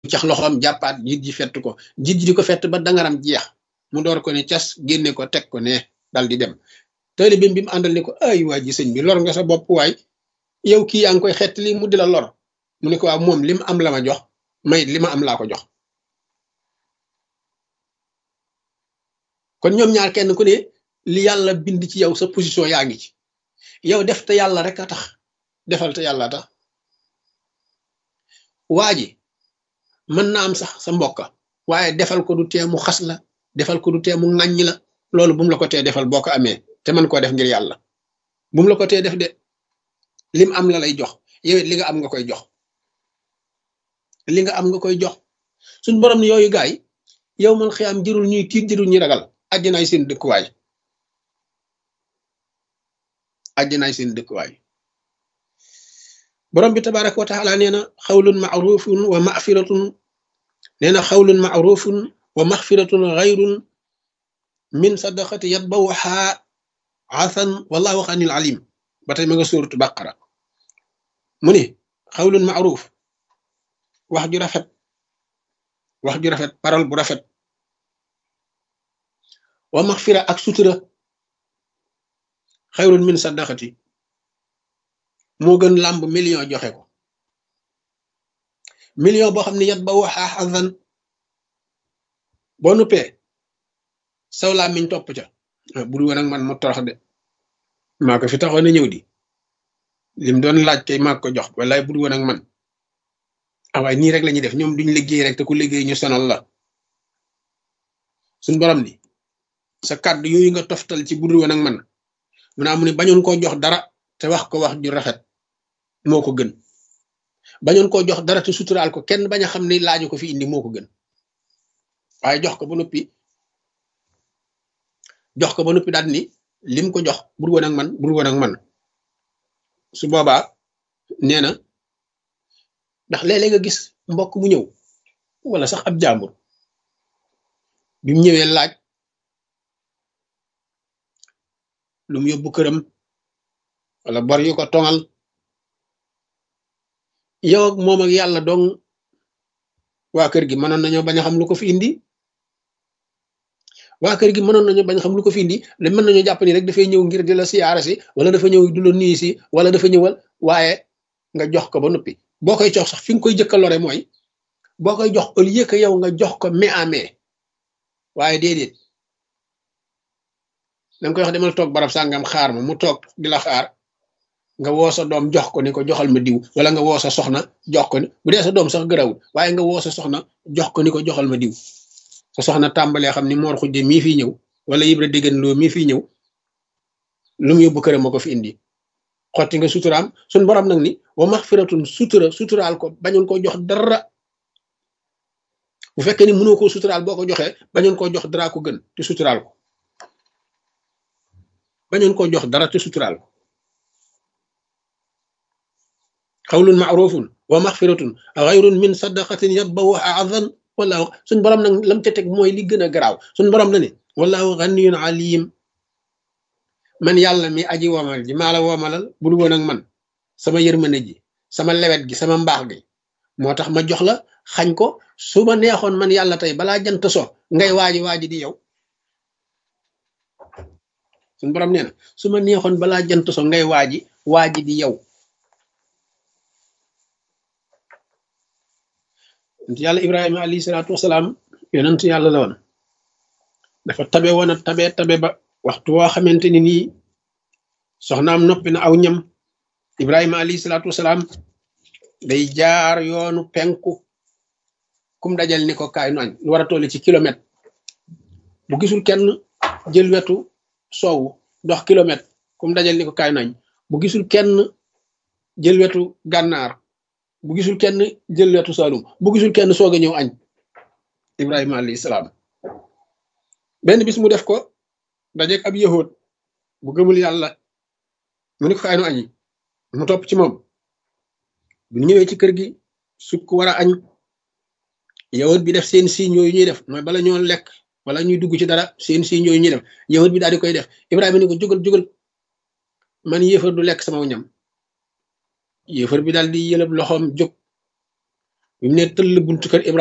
cax loxoom jàppaat jiit ji fett ko jiit ji di ko fett ba dangaram jeex mu door ko ne cas génne ko teg ko ne dal di dem taalibe bi mu àndal ne ko ay waa ji sëñ bi lor nga sa bopp waay yow kii yaa ngi koy xett li mu di la lor mu ne ko waaw moom li mu am la ma jox may li ma am laa ko jox kon ñoom ñaar kenn ku ne li yàlla bind ci yow sa position yaa ngi ci yow def te yàlla rek a tax defal te yàlla tax waa ji mën na am sax sa mbokka waaye defal ko du tee mu xas la defal ko du tee mu ŋàññ la loolu bu mu la ko tee defal boo ko amee te mën koo def ngir yàlla bu mu la ko tee def de lim am la lay jox yow it li nga am nga koy jox li nga am nga koy jox suñ borom ne yooyu gaay yow man xiyam jërul ñuy tiit jërul ñuy ragal àjjanaay seen dëkkuwaay àjjanaay seen dëkkuwaay borom bi tabaraka wa taala nee na xawlun maarufun wa mafiratun nee na xawlun maarufun wa maxfiratun xayrun min sadaqati yatbawaha asan wallahu xanil alim ba tey ma nga suuratu baqara mu ne xawlun maaruf wax ju rafet wax ju rafet parole bu rafet wa maxfira ak sutura xayrun min sadaqati moo gën làmb million joxe ko million boo xam ne yat ba waxaa xasan boo nuppee saw laa miñ topp ca buru woon ak man mu torox de maa ko fi taxoon a ñëw di lim doon laaj kay maa ko jox wallaay buru woon ak man awaay nii rek la ñuy def ñoom duñ liggéey rek te ku liggéey ñu sonal la suñ borom ni sa kàddu yooyu nga toftal ci buru woon ak man mu naa mu ne bañoon koo jox dara te wax ko wax ju rafet moo ko gën bañoon koo jox dara te suturaal ko kenn bañ a xam ne laaju ko fi indi moo ko gën waaye jox ko ba noppi jox ko ba noppi daal ni lim ko jox bur woon ak man bur woon ak man su boobaa nee na ndax léeg-léeg nga gis mbokk mu ñëw wala sax ab jàmbur bi mu ñëwee laaj lu mu yóbbu këram wala bor yu ko tongal yow ak moom ak yàlla dong waa kër gi mënoon nañoo bañ a xam lu ko fi indi waa kër gi mënoon nañoo bañ a xam lu ko fi indi le mën nañoo jàpp ni rek dafay ñëw ngir di la siyaara si wala dafa ñëw du la nuyu si wala dafa ñëwal waaye nga jox ko ba noppi boo koy jox sax fi nga koy jëkka lore mooy boo koy jox au lieu que yow nga jox ko mais à mais waaye déedéet danga koy wax demal toog barab sàngam xaar ma mu toog di la xaar nga woo sa doom jox ko ni ko joxal ma diw wala nga woo sa soxna jox ko ni bu dee sa doom sax gërawul waaye nga woo sa soxna jox ko ni ko joxal ma diw sa soxna tàmbalee xam ni moor xujje mii fii ñëw wala yibra déggan loo mii fii ñëw lu mu yóbbu këram moo ko fi indi xotti nga suturaam suñ borom nag ni wa maxfiratun sutura suturaal ko bañoon koo jox dara bu fekkee ni mënoo koo suturaal boo ko joxee bañoon koo jox dara ko gën te suturaal ko bañoon koo jox dara te suturaal ko xawlun maarufun wa maxfiratun xayrun min sadaqatin yatbawuha adan wallahu suñ borom nag lam ca teg mooy li gën a garaaw suñ borom na ne wallahu ganiyun alim man yàlla mi aji womal ji maa la womalal bul woon ak man sama yërmande ji sama lewet gi sama mbaax gi moo tax ma jox la xañ ko su ma neexoon man yàlla tey balaa jant so ngay waaji waaji di yow suñ borom nee na su ma neexoon balaa jant so ngay waaji waaji di yow yàlla ibrahima alayhi salaatu wasalaam yonent yàlla la woon dafa tabe woon a tabe tabe ba waxtu woo xamante ni nii soxnaam noppi na aw ñam ibrahima alayhi salaatu wasalaam day jaar yoonu penku kum dajal ni ko kaay nu añ lu war a toll ci kilomètre bu gisul kenn jël wetu soowu dox kilomètre kum dajal ni ko kaay nu añ bu gisul kenn jël wetu gànnaar bu gisul kenn jël wetu saalum bu gisul kenn soog a ñëw añ ibrahima alayhi salaam benn bis mu def ko dajeeg ab yahud bu gëmul yàlla mu ni ko kaay nu añi mu topp ci moom bu ñëwee ci kër gi sukk war a añ yahud bi def seen signe yooyu ñuy def mooy bala ñoo lekk wala ñuy dugg ci dara seen signe yooyu ñuy def yahud bi daal di koy def ibrahima ni ko jógal jógal man yéefar du lekk sama ñam yéefar bi daal di yëlëb loxoom jóg bi mu ne tëll buntu kër Ibrahima